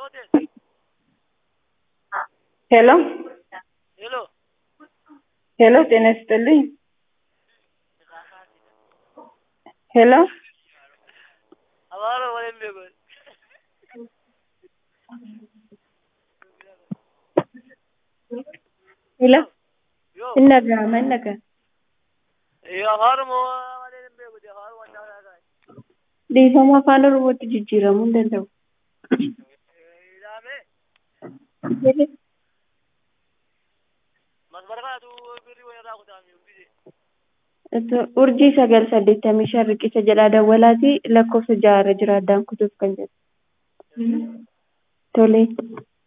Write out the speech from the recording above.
ሄሎ ሄሎ ሄሎ፣ ጤና ይስጥልኝ። ሄሎ አባሮ ወለም ቤጎል ሄሎ፣ ዮ innaka innaka ዮ አባሮ ሞ ወለም ቤጎል አባሮ ወንዳ ወንዳ dhiifama afaan oromootti jijjiiramuu hin danda'u. ኢዳሜ Jedhe- መስበርካቱ ብሪ ወራ ኩታሚ ቢዜ Itti- urjii sagal saddeettamii shan riqicha jedhaa dawwalaatii lakkoofsa ja'a irra jira addaan kutuuf kan jedhu. Tole.